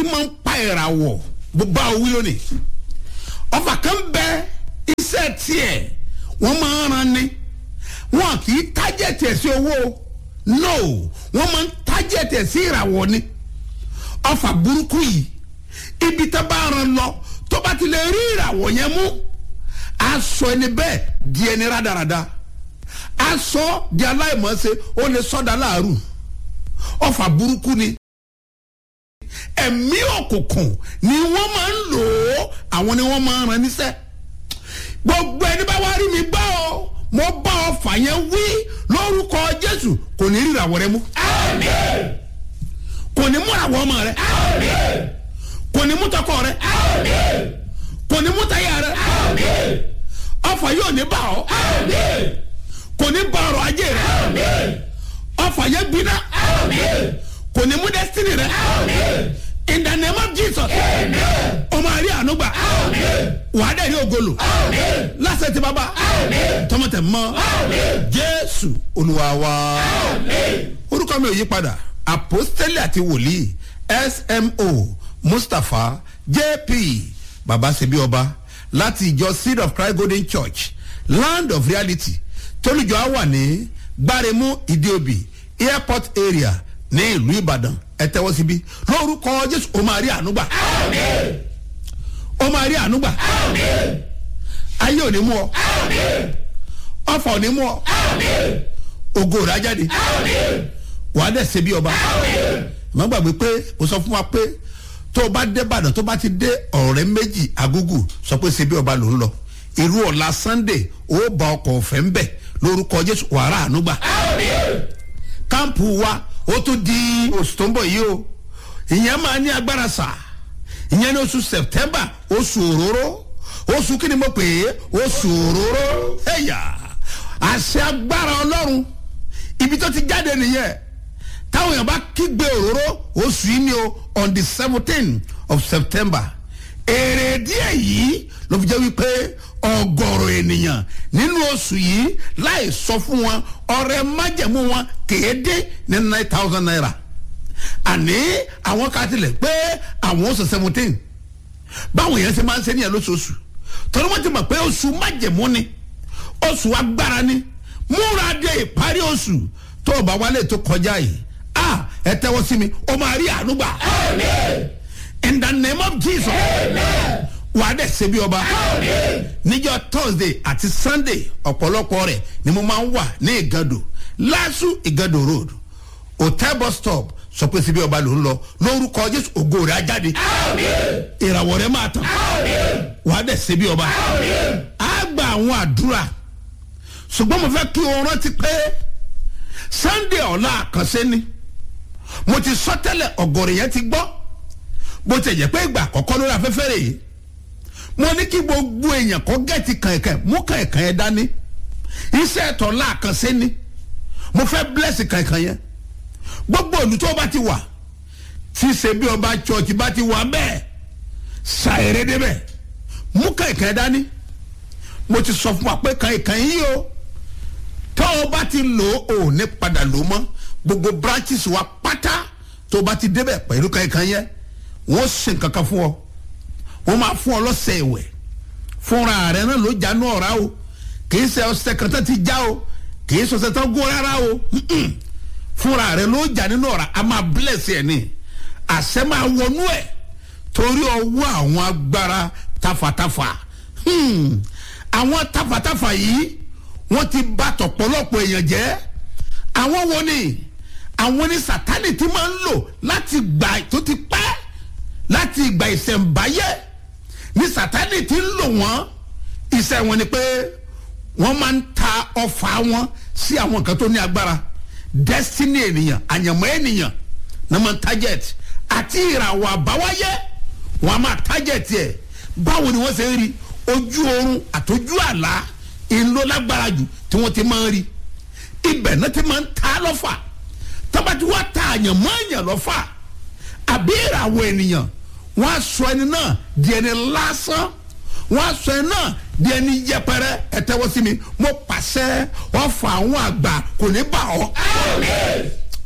máa ń pa ìràwọ̀ bó bá owí lónìí ọfà kan bẹ iṣẹ́ tiẹ̀ wọ́n máa ń ran ni wọn kì í tájẹ̀tì ẹ̀ sí owó no wọ́n máa ń tájẹ̀tì ẹ̀ sí ìràwọ̀ ni ọfà burúkú yìí ibi tá bá ran lọ tó bá ti lè rí ìràwọ̀ yẹn mú aṣọ ẹni bẹ́ẹ̀ di ẹni rádaràda aṣọ di aláìmọ̀ọ́sẹ̀ ó lè sọ́dà láàrú ọfà burúkú ni ẹ̀mí òkùnkùn ni wọ́n máa ń lò ó àwọn ni wọ́n máa ń ran níṣẹ́ gbogbo ẹni bá wá rí mi gbọ́ ọ mo bá ọfà yẹn wí lórúkọ jésù kò ní rí ìràwọ̀ rẹ mú kò ní mú ìràwọ̀ ọmọ rẹ kò ní mú tọkọ rẹ kò ní mú táyà rẹ ọfà yóò ní bá ọ kò ní bá ọrọ̀ ajé rẹ ọfà yẹn gbiná kò ní mú destiny rẹ in the name of jesus ọmọ àrí ànúgbà wàá dẹ̀ ní ogolo lásẹ̀ tí bàbá tọmọtẹ̀ mọ́ jésù olúwa wa orúkọ mi ò yí padà apostoli àti wòlíì smo mustapha jp baba sebi ọba láti ìjọ seed of christ golden church land of reality tólùjọ á wà ní gbáremú ìdíòbí airport area ní ìlú ìbàdàn ẹ tẹ́wọ́ síbí lórúkọ jésù ó máa rí ànúgbà ó máa rí ànúgbà ayé ò ní mú ọ ọfà ò ní mú ọ ògo rà jáde wàá dẹ̀ ṣe bí ọba ìmọ̀ gbàgbé pé mo sọ fún wa pé tó o bá dé ìbàdàn tó o bá ti dé ọ̀rẹ́ méjì agúgù sọ pé ṣe bí ọba ló ń lọ irú ọ̀la sunday ó bá ọkọ̀ ọ̀fẹ́ ń bẹ̀ lórúkọ jésù wàrà ànúgbà kámpù wa ó tún di oṣù tó ń bọ̀ yìí o ìyẹn máa ní agbára sà ìyẹn ní oṣù september oṣù òróró oṣù kí ni mo pè é oṣù òróró ẹ̀yà àṣẹ agbára ọlọ́run ibi tó ti jáde nìyẹn táwọn èèyàn bá kígbe òróró oṣù yìí ni o on the seventeen of september èrè díẹ̀ yìí ló fi jẹ́ wípé ọgọ́rọ̀ ènìyàn nínú oṣù yìí láì sọ fún wọn ọrẹ májẹ̀mú wọn kéde ní nine thousand naira àní àwọn ká tilẹ̀ pé àwọn oṣù seventeen báwọn yẹn ṣe máa ń ṣe níyẹn lóṣooṣù torí wọ́n ti mọ̀ pé oṣù májẹ̀mú ni oṣù agbára ni múra dé ìparí oṣù tó o bá wálé tó kọjá yìí ah ẹ tẹ́wọ́ sí mi o máa rí àánú gbà in the name of jesus wàá dẹ̀ ṣe bí ọba níjọ́ thursday àti sunday ọ̀pọ̀lọpọ̀ rẹ̀ ni mo máa ń wà ní ìgàdò lásù ìgàdò road hotel bus stop sọ pé síbi ọba ló ń lọ lórúkọ jésù ògo rẹ̀ á jáde ìràwọ̀ rẹ̀ máa tàn wàá dẹ̀ ṣe bí ọba á gba àwọn àdúrà ṣùgbọ́n mo fẹ́ kí o rántí pé sunday ọ̀la àkànṣe ni mo ti sọ tẹ́lẹ̀ ọ̀gọ̀rọ̀ yẹn ti gbọ́ bó ti jẹ́ pé ìgbà àkọ́kọ́ lórí afẹ́fẹ́ rẹ̀ yìí mo ní kí gbogbo èèyàn kọ́ gẹ̀ẹ́tì kànkàn mú kànkàn yẹn dání iṣẹ́ ẹ̀tọ́ láàkànṣe ni mo fẹ́ bless kànkàn yẹn gbogbo òlù tó bá ti wà tí ṣe bí ọba church bá ti wà bẹ́ẹ̀ ṣàìrè débẹ̀ mú kànkàn yẹn dání mo ti sọ fún wa pé kànkàn yìí o tó o bá ti lò ó ní padà lò mọ́ gbogbo branches wa pátá tó o bá ti débẹ̀ pẹ̀lú kànkàn yẹn wọ́n ṣe nǹkan kan fún ọ wọ́n máa fún ọ lọ́sẹ̀ ìwẹ̀ fúnra rẹ̀ náà ló jánu ọ̀rá o kì í ṣe ọsẹ kan tó ti já o kì í ṣe ọsẹ tó gún rárá o fúnra rẹ̀ ló jà nínú ọ̀rá a máa bless ẹ̀ ní àṣẹ máa wọnú ẹ̀ torí ọwọ́ àwọn agbára tafàtafà àwọn tafàtafà yìí wọ́n ti bá tọ̀pọ̀lọpọ̀ èèyàn jẹ́ àwọn wo ni àwọn ni sátani ti máa ń lò láti gbà tó ti pẹ́ láti ìgbà ìṣẹ̀ǹbáyé ní sátani ti ń lò wọ́n iṣẹ́ wọn ni pé wọ́n máa ń ta ọfà wọn sí àwọn nǹkan tó ní agbára destiny ènìyàn àyànmọ́ ènìyàn náà máa ń target àti ìràwọ̀ àbáwáyé wọ́n á máa target ẹ̀ báwo ni wọ́n ṣe ń rí ojú oorun àtọ́jú àlá ìlú lágbára jù tí wọ́n ti máa ń rí ibẹ̀ náà ti máa ń ta lọ́fà tọ́ba tí wọ́n ta àyànmọ́ èèyàn lọ́fà àbí ìràwọ̀ ènìyàn wọ́n á sọ ẹni náà di ẹni lásán wọ́n á sọ ẹni náà di ẹni yẹpẹrẹ ẹ tẹ́wọ́ sí mi mo pàṣẹ wọ́n fa àwọn àgbà kò ní bà ọ́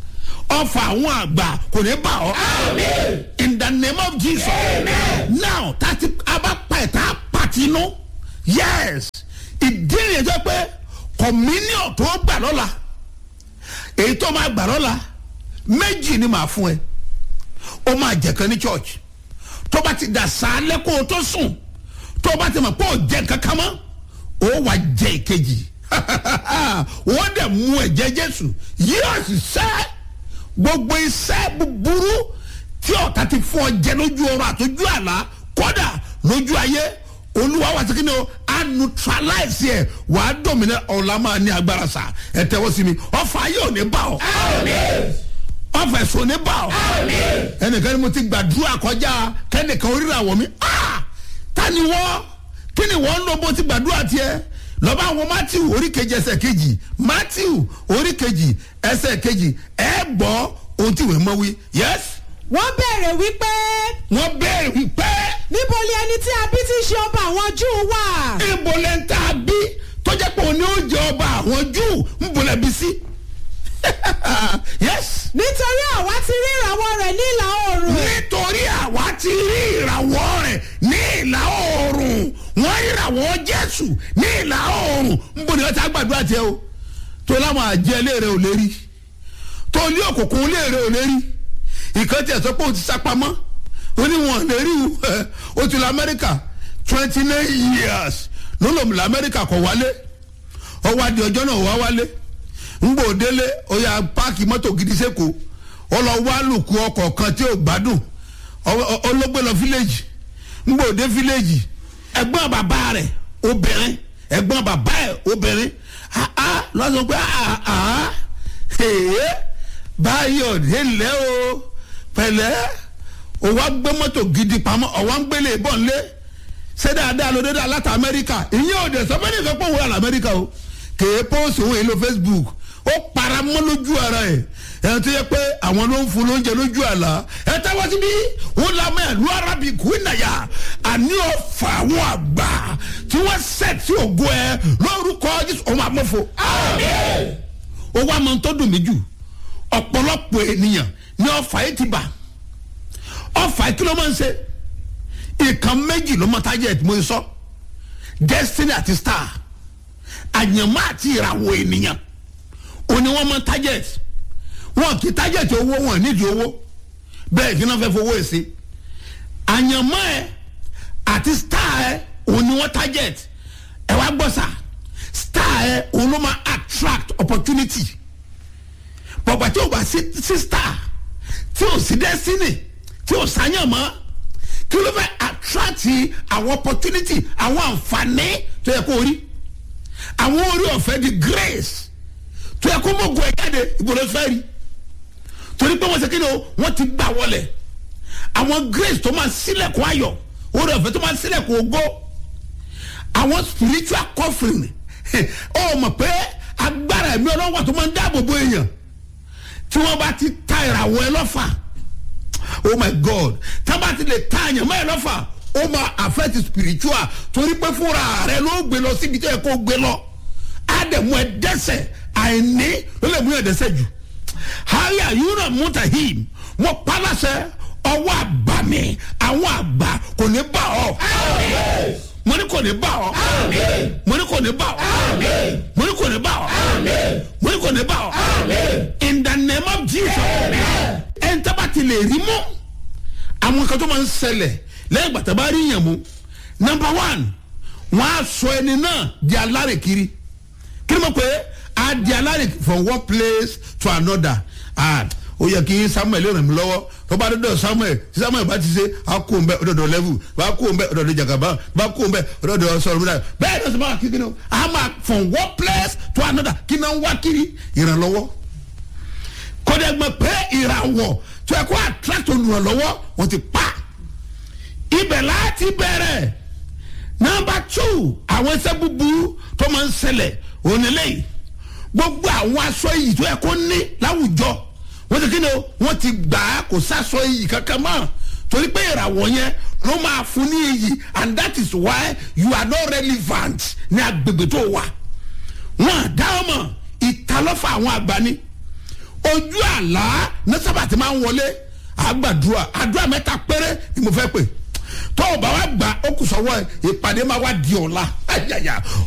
ọfà àwọn àgbà kò ní bà ọ́ in the name of jesus now tati abapa ẹ̀ta pàtinú yes ìdí ìyẹn jẹ́ pé communion tó gbà lọ́la èyí tó máa gbà lọ́la méjì ni màá fún ẹ ó máa jẹ̀kan ní church tó bá ti dà sálẹ̀ kó o tó sùn tó bá ti mọ̀ pé ó jẹ kankan mọ́ ó wà jẹ ìkejì wọ́n dẹ̀ mú ẹ̀jẹ̀ jésù yóò sì sẹ́ gbogbo iṣẹ́ búburú tí ọ̀tá ti fún ọ jẹ lójú ọrọ̀ àtọ́jú àlá kódà lójú ayé olúwa wà sí kíni o a neutralize yẹ wà á dọ̀mìnà ọ̀la máa ní agbára sa ẹ tẹ́wọ́ sí mi ọ̀fà yóò ní bá ọ ọ̀fà ẹ̀sùn ní bá ọ ẹnìkan ni mo ti gbàdúrà kọjá kẹ́nìkan oríra wọ̀ mí ta ni wọ́n kí ni wọ́n ń lọ bó ti gbàdúrà tiẹ̀ lọ́ba àwọn matthew orí kejì ẹsẹ̀ kejì matthew orí kejì ẹsẹ̀ kejì ẹ gbọ́ ohun tí ìwé mọ́ wí yes wọ́n béèrè wípé wọ́n béèrè wípé níbo ni ẹni tí a bí tí í ṣe ọba àwọn júù wà. ibo lẹ́ ń tà bí tó jẹ́ pé òní ó jẹ ọba àwọn júù ń bolẹ̀ bí sí yes nítorí àwa ti rí ìràwọ̀ rẹ̀ ní ìlà oòrùn. nítorí àwa ti rí ìràwọ̀ rẹ̀ ní ìlà oòrùn wọ́n ìràwọ̀ jésù ní ìlà oòrùn ń bọ̀ ní ọ̀tá gbàdúrà tiẹ̀ o tó láwọn àjẹ léèrè ò lérí tó ní òkùnkùn léèrè ò lérí ìkan tí ẹ sọ pé o ti sápamọ́ ó ní wọn lérí o ti lọ amẹ́ríkà twenty nine years ló lòun lọ amẹ́ríkà kọ̀ wálé ọwọ́ adi ọjọ́ náà wá wálé ngbò délé ó yà páàkì mọ́tò gidi sẹ́kọ̀ọ́ ó lọ wá lùkù ọkọ̀ kan tí ò gbádùn olóògbé lọ fíléèjì ngbò dé fíléèjì ẹ̀gbọ́n bàbá rẹ̀ obìnrin ẹ̀gbọ́n bàbá ẹ̀ obìnrin ah lọ́sọ̀ pé ah ah èyí báyọ̀ délẹ̀ o pẹ̀lẹ́ o wá gbé mọ́tò gidi pamọ́ ọ̀wá ń gbélé bọ̀ ńlé ṣé dáadáa ló dédé aláta amẹ́ríkà ìyẹn ò dẹ̀ sọ́mọ́nì kan pọ̀ wúrà lamẹ́ríkà o kèé pósì òun èlò facebook ó para mọ́ lójú ara ẹ̀ ẹ̀ tó yẹ pé àwọn ló ń fún lóúnjẹ lójú àlá ẹ̀ táwọn síbí wọn lamọ ẹ̀lú arabic wíńdàyà àní ọ̀fà àwọn àgbà tí wọ́n sẹ̀ tí ògo ẹ̀ lórúkọ jésù ọmọ àmọ́fo. ó wá mọ tó dùn mí jù ọ̀pọ̀lọpọ̀ ènìyàn ní ọ̀fà yìí ti bà ọ̀fà yìí kí ló máa ń ṣe ìkan méjì ló máa target mo sọ destiny àti star àyànmọ́ àti ìràwọ̀ ènìyàn òní wọ́n máa target wọn kì í target owó wọn nídìí owó bẹ́ẹ̀ kí náà fẹ́ fowó ẹ̀ sí àyànmọ́ ẹ̀ àti star ẹ̀ òní wọ́n target ẹ̀ wá gbọ́ sà star ẹ̀ òun ló máa attract opportunity bọ̀gbà tí o bá sí sí star tí o sí destiny tí o sàyànmọ́ kí ló fẹ́ attract àwọn opportunity àwọn àǹfààní tó yẹ kó rí àwọn orí ọ̀fẹ́ di grace tó yẹ kó mọ̀gùn ẹ̀ jáde ìbòrò fẹ́ rí torí pé wọ́n ṣe kéde o wọ́n ti gbà wọlé àwọn grace tó máa sílẹ̀kùn ayọ̀ orí ọ̀fẹ́ tó máa sílẹ̀kùn ògo àwọn spiritual covering ọ mọ̀ pé agbára ẹ̀mí ọlọ́wà tó máa ń dáàbò bo èèyàn tí wọ́n bá ti ta ìràwọ̀ ẹ lọ́fà oh my god tá a bá ti lè ta àyàn mọ́ ẹ lọ́fà ó máa affect spiritual torí pé fúnra rẹ ló gbé lọ síbi tó yẹ kó gbé lọ á dẹ̀ mú ẹ dẹ́sẹ̀ àìní ló lè mú ẹ dẹ́sẹ̀ jù haya yúnà mutahim mo palasẹ ọwọ́ àbàmì àwọn àgbà kò ní bá ọ mo ní kò ní bá ọ mo ní kò ní bá ọ mo ní kò ní bá ọ mo ní kò ní bá ọ in the name of jesus ẹ̀ ń tábà ti lè rí mọ́ àwọn kan tó máa ń ṣẹlẹ̀ lẹ́yìn gbàtà bá rí yàn mú number one wọ́n á sọ ẹni náà di alárè kiri kí ni mo pè é a di alárè from one place to another ah ó yẹ kí samuel ràn mí lọ́wọ́ tó bá dọ́dọ̀ samuel tí samuel bá ti ṣe a kó n bẹ ọ̀dọ̀dọ̀ level bá kó n bẹ ọ̀dọ̀dọ̀ jagaba bá kó n bẹ ọ̀dọ̀dọ̀ sọ̀rọ̀ múlá bẹ́ẹ̀ ni sọ́mọ́ kí ni o a máa from one place to another kí ni wọ́n wá kiri ìrànlọ́wọ́ kọ́dẹ̀gbọ́n pé ìràwọ̀ tó yẹ kó attract olùrànlọ́wọ́ wọ́n ti pa ibẹ̀ láti bẹ̀rẹ̀ nọmba two àwọn ẹsẹ̀ búburú tó máa ń ṣẹlẹ̀ onílẹ̀ gbogbo àwọn aṣọ yìí tó yẹ kó ní láwùjọ wọ́n ti kí ni o wọ́n ti gbà á kò sásọ yìí kankan mọ́ torí pé ìràwọ̀ yẹn ló máa fún ní iyì and that is why you are not relevant ní agbègbè tó wà wọ́n àdá ọmọ ìtalọ́fà àwọn àgbà ni ojú àlá ní sábà tí máa ń wọlé àgbàdua àdúrà mẹ́ta péré ni mo fẹ́ pè tó o bá wa gbà ó kù sọ́wọ́ ẹ̀ ìpàdé máa wá di ọ̀la ayaya